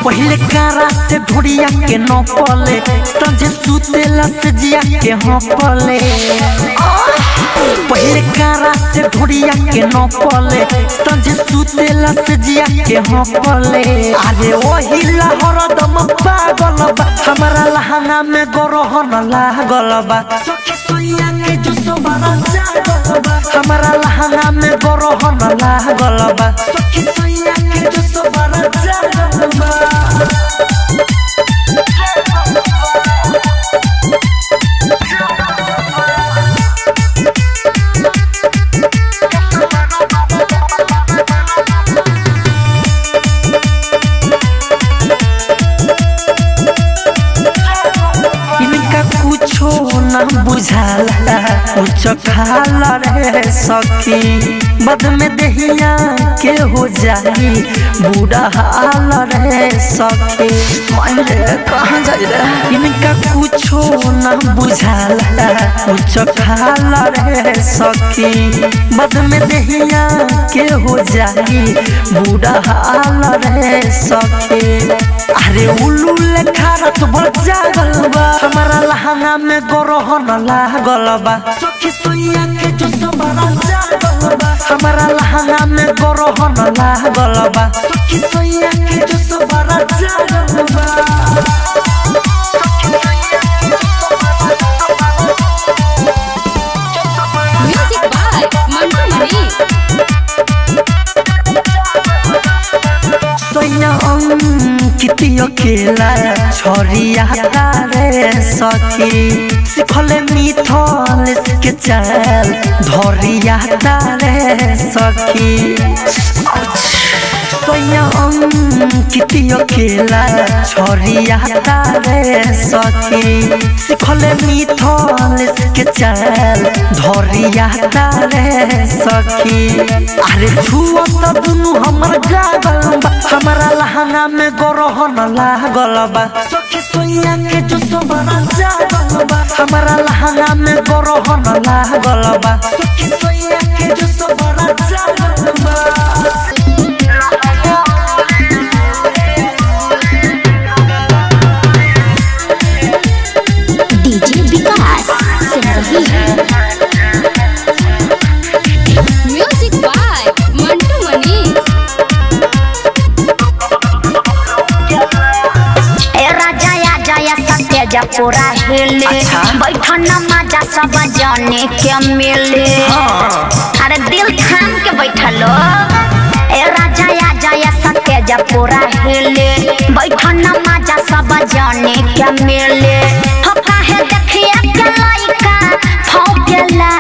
पहले कारा से ढोड़िया के न पले संजे सुतेला से जिया के हाँ पले पहले कारा से ढोड़िया के न पले संजे सुतेला से जिया के हाँ पले अरे वही लहर दम पागल बा हमारा लहंगा में गरहन लागल बा सखी सोइया के जो सोबारा जागल बा हमारा लहंगा में गरहन लागल बा सखी सोइया के जो सोबारा जागल बा इनका कुछो न बुझाला कुछ खाला रे सखी बद में दहिया के हो जाई बूढ़ा हाल रे सखी मायरे कहाँ जाई रे इनका कुछो न बुझाला कुछ खाला रे सखी बद में दहिया के हो जाई बूढ़ा हाल रे सखी अरे उल्लू लेखा रत भर जागल बा हमारा लहंगा में गरहन लागल बा सखी सोइया के जो सबरा जागल बा हमारा लहंगा में गरहन लागल बा सखी सोइया के जो सबरा जागल बा म्यूजिक बाय मंटू मनी सोइया अंकित अकेला छोरिया रे सखी सिखले मिथल के चल धरिया रे सखी सोइया अंकित अकेला छोरिया रे सखी सिखले मिथल के चल धरिया रे सखी अरे छुआ त दुनु हमर गागल बा हमारा लहंगा में गरहन लागल बा सखी सोइया के जो सबरा जागल बा हमारा लहंगा में गरहन लागल बा सखी सोइया के जो सबरा जागल बा DJ Vikas Singh music by Mantu Mani ए राजा या जया सत्य जपुरा हिले बैठन मजा सब जाने के मिले अरे दिल थाम के बैठलो ए राजा या जया सत्य जपुरा हिले बैठन मजा सब जाने के मिले हो काहे देखिया के लइका फौकेला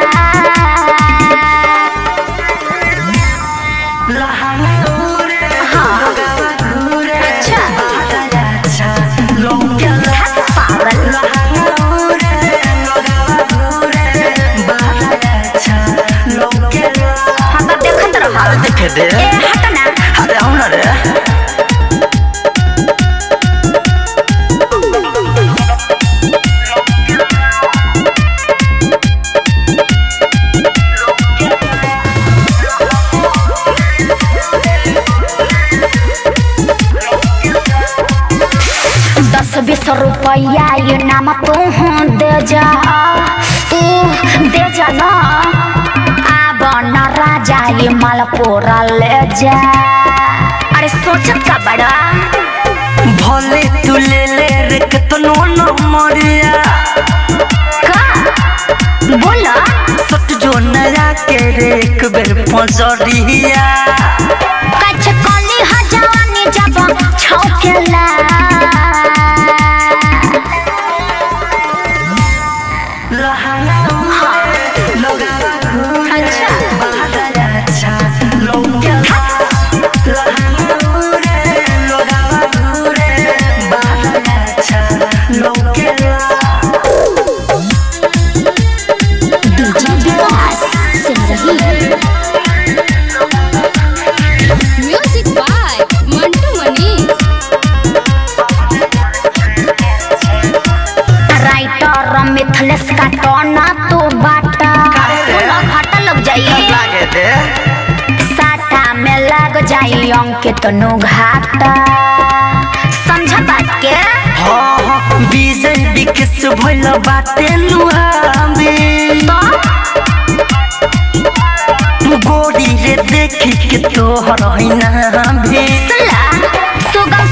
अच्छा पागल हम तो देखत रह देखे दे ए हट ना अरे आओ ना रे दस बीस रुपया ये नाम तू दे जा तू दे जा ना आब न राजा ये मालपुरा ले जा अरे सोचत का बड़ा भले तू ले ले रे कतनो न मरिया का बोला सट जो नया के रे एक बेर पजरिया कछ कली हजानी जब छौकेला DJ Vikas Singh music by Mantu Mani writer Mithlesh का टोना तू बाटा सुनो घाटा लग जाइए साटा में लग जाई अंकित नु घाटा हाँ हाँ विजय विकेश भइल बाटे लुहावे गोरी रे देखी के तोहर हैना भे सुला सुगम